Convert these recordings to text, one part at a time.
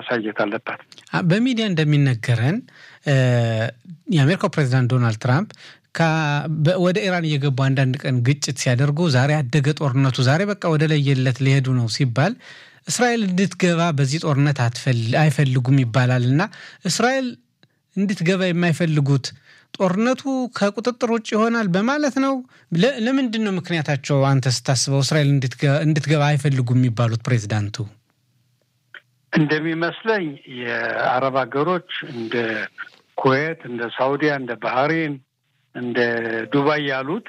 ማሳየት አለባት። በሚዲያ እንደሚነገረን የአሜሪካው ፕሬዚዳንት ዶናልድ ትራምፕ ወደ ኢራን እየገቡ አንዳንድ ቀን ግጭት ሲያደርጉ ዛሬ አደገ ጦርነቱ፣ ዛሬ በቃ ወደ ለየለት ሊሄዱ ነው ሲባል እስራኤል እንድትገባ በዚህ ጦርነት አይፈልጉም ይባላል እና እስራኤል እንድትገባ የማይፈልጉት ጦርነቱ ከቁጥጥር ውጭ ይሆናል በማለት ነው። ለምንድን ነው ምክንያታቸው? አንተ ስታስበው እስራኤል እንድትገባ አይፈልጉም የሚባሉት ፕሬዚዳንቱ? እንደሚመስለኝ የአረብ ሀገሮች እንደ ኩዌት፣ እንደ ሳውዲያ፣ እንደ ባህሬን፣ እንደ ዱባይ ያሉት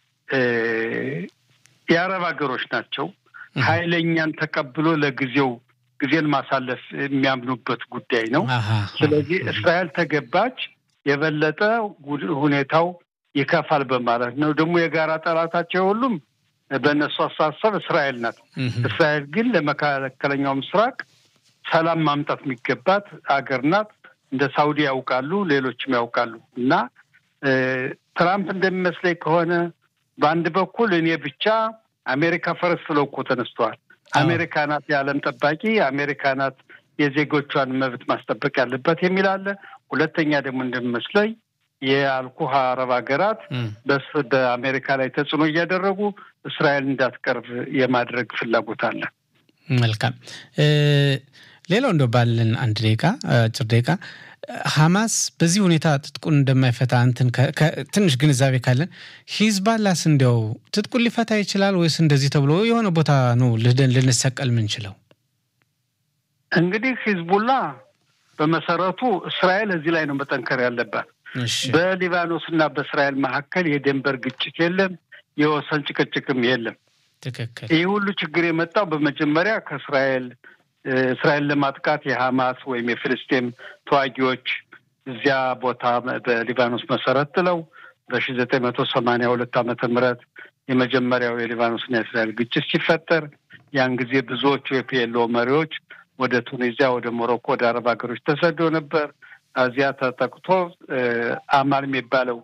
የአረብ ሀገሮች ናቸው። ኃይለኛን ተቀብሎ ለጊዜው ጊዜን ማሳለፍ የሚያምኑበት ጉዳይ ነው። ስለዚህ እስራኤል ተገባች የበለጠ ሁኔታው ይከፋል በማለት ነው። ደግሞ የጋራ ጠላታቸው ሁሉም በእነሱ አስተሳሰብ እስራኤል ናት። እስራኤል ግን ለመካከለኛው ምስራቅ ሰላም ማምጣት የሚገባት አገር ናት። እንደ ሳውዲ ያውቃሉ፣ ሌሎችም ያውቃሉ። እና ትራምፕ እንደሚመስለኝ ከሆነ በአንድ በኩል እኔ ብቻ አሜሪካ ፈረስ ብለው እኮ ተነስተዋል። አሜሪካ ናት የዓለም ጠባቂ፣ አሜሪካ ናት የዜጎቿን መብት ማስጠበቅ ያለባት የሚል አለ። ሁለተኛ ደግሞ እንደሚመስለኝ የአልኩህ አረብ ሀገራት በአሜሪካ ላይ ተጽዕኖ እያደረጉ እስራኤል እንዳትቀርብ የማድረግ ፍላጎት አለ። መልካም። ሌላው እንደው ባለን አንድ ደቂቃ አጭር ደቂቃ ሐማስ በዚህ ሁኔታ ትጥቁን እንደማይፈታ እንትን ትንሽ ግንዛቤ ካለን ሂዝባላስ እንዲያው ትጥቁን ሊፈታ ይችላል ወይስ እንደዚህ ተብሎ የሆነ ቦታ ነው ልደን ልንሰቀል ምንችለው? እንግዲህ ሂዝቡላ በመሰረቱ እስራኤል እዚህ ላይ ነው መጠንከር ያለባት። በሊባኖስ እና በእስራኤል መካከል የድንበር ግጭት የለም፣ የወሰን ጭቅጭቅም የለም። ትክክል። ይህ ሁሉ ችግር የመጣው በመጀመሪያ ከእስራኤል እስራኤል ለማጥቃት የሐማስ ወይም የፍልስጤም ተዋጊዎች እዚያ ቦታ በሊባኖስ መሰረት ጥለው በሺ ዘጠኝ መቶ ሰማንያ ሁለት ዓመተ ምህረት የመጀመሪያው የሊባኖስና የእስራኤል ግጭት ሲፈጠር ያን ጊዜ ብዙዎቹ የፒኤልኦ መሪዎች ወደ ቱኒዚያ፣ ወደ ሞሮኮ፣ ወደ አረብ ሀገሮች ተሰዶ ነበር። እዚያ ተጠቅቶ አማል የሚባለው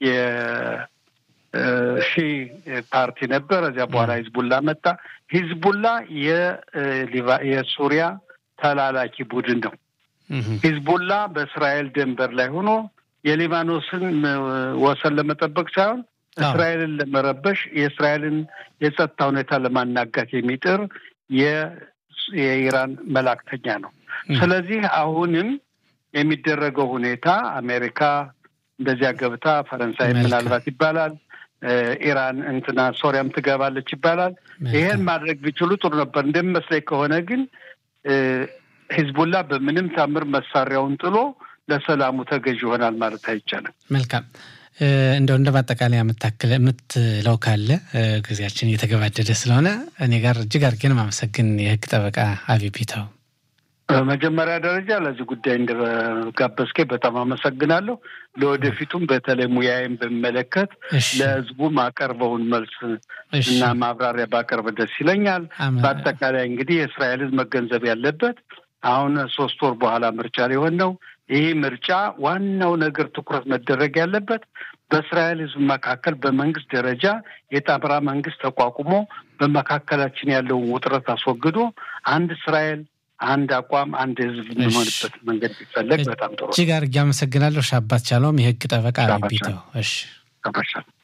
የሺ ፓርቲ ነበር። እዚያ በኋላ ሂዝቡላ መጣ። ሂዝቡላ የሱሪያ ተላላኪ ቡድን ነው። ሂዝቡላ በእስራኤል ድንበር ላይ ሆኖ የሊባኖስን ወሰን ለመጠበቅ ሳይሆን እስራኤልን ለመረበሽ የእስራኤልን የጸጥታ ሁኔታ ለማናጋት የሚጥር የኢራን መላክተኛ ነው። ስለዚህ አሁንም የሚደረገው ሁኔታ አሜሪካ እንደዚያ ገብታ ፈረንሳይ ምናልባት ይባላል ኢራን እንትና ሶሪያም ትገባለች ይባላል። ይሄን ማድረግ ቢችሉ ጥሩ ነበር። እንደሚመስለኝ ከሆነ ግን ሂዝቡላ በምንም ታምር መሳሪያውን ጥሎ ለሰላሙ ተገዥ ይሆናል ማለት አይቻልም። መልካም እንደው እንደ ማጠቃለያ የምታክል የምትለው ካለ ጊዜያችን እየተገባደደ ስለሆነ እኔ ጋር እጅግ አድርጌን ማመሰግን የህግ ጠበቃ አቢቢታው በመጀመሪያ ደረጃ ለዚህ ጉዳይ እንደጋበዝከኝ በጣም አመሰግናለሁ። ለወደፊቱም በተለይ ሙያዬን በሚመለከት ለህዝቡ ማቀርበውን መልስ እና ማብራሪያ ባቀርብ ደስ ይለኛል። በአጠቃላይ እንግዲህ የእስራኤልን መገንዘብ ያለበት አሁን ሶስት ወር በኋላ ምርጫ ሊሆን ነው። ይህ ምርጫ ዋናው ነገር ትኩረት መደረግ ያለበት በእስራኤል ህዝብ መካከል በመንግስት ደረጃ የጣምራ መንግስት ተቋቁሞ በመካከላችን ያለውን ውጥረት አስወግዶ አንድ እስራኤል አንድ አቋም አንድ ህዝብ የሚሆንበት መንገድ ቢፈለግ በጣም ጥሩ። እጅግ አድርጌ አመሰግናለሁ። ሻባት ቻለውም የህግ ጠበቃ ቢተው። እሺ